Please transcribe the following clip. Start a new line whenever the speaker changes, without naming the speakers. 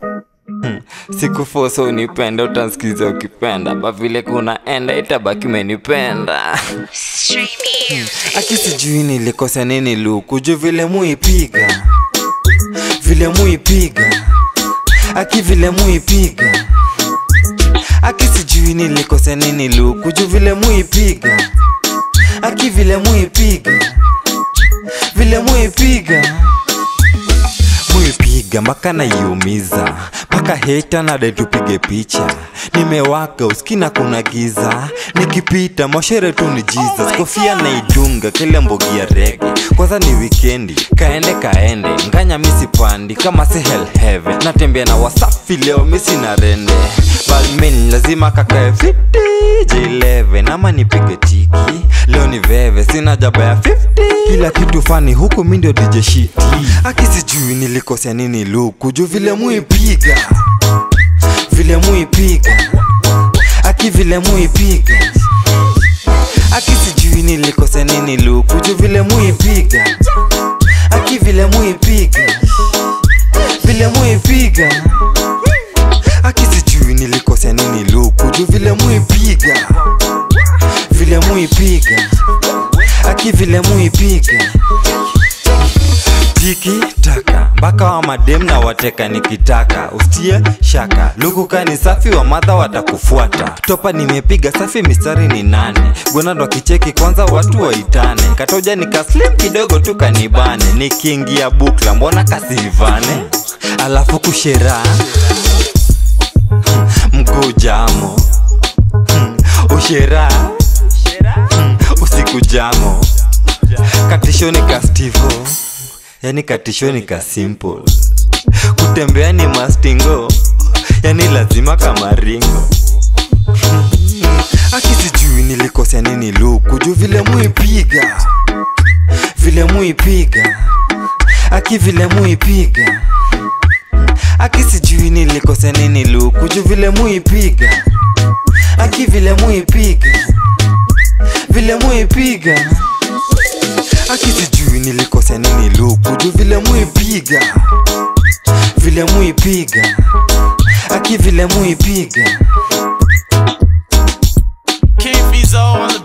Hmm. Sikufosa unipenda, utansikiza ukipenda, ba vile kunaenda itabaki umenipenda. Aki sijui nilikosa nini luku, juu vile muipiga, vile muipiga, aki vile muipiga, aki sijui nilikosa nini luku, juu vile muipiga, aki vile muipiga, vile muipiga muipiga mpaka naiumiza mpaka heta nade tupige picha nimewaka uskina kuna giza nikipita moshere tu ni jesus kofia naidunga kile mbogi ya rege kwanza ni wikendi kaende kaende nganya misipandi kama si hell heaven natembea na wasafi leo misi na rende balmin lazima kakae fiti j11 ama nipige tiki leo ni veve sina jaba ya 50 kila kitu fani huku mi ndio dj shiti aki sijui nilikosea nini luku juu vile muipiga vile muipiga aki vile muipiga aki sijui nilikosea nini luku juu vile muipiga aki vile muipiga vile muipiga aki sijui nilikosea nini luku juu vile muipiga vile muipiga aki vile muipiga tiki taka mpaka wa madem na wateka nikitaka ustie shaka lukuka ni safi wa madha watakufuata topa nimepiga safi mistari ni nane gwenado kicheki kwanza watu waitane katoja nikaslim kidogo tu kanibane nikiingia bukla mbona kasivane alafu kushera mguu jamo ushera usiku jamo katishoni ka stivo yani katishoni ka simple kutembea ni mastingo yani lazima kama ringo akisijui nilikosea nini luku juu vile muipiga vile muipiga aki vile muipiga aki sijui nilikosea nini luku juu vile muipiga aki vile muipiga vile muipiga aki sijui nilikosea nini luku juu vile muipiga vile muipiga aki vile muipiga
King Fizo on the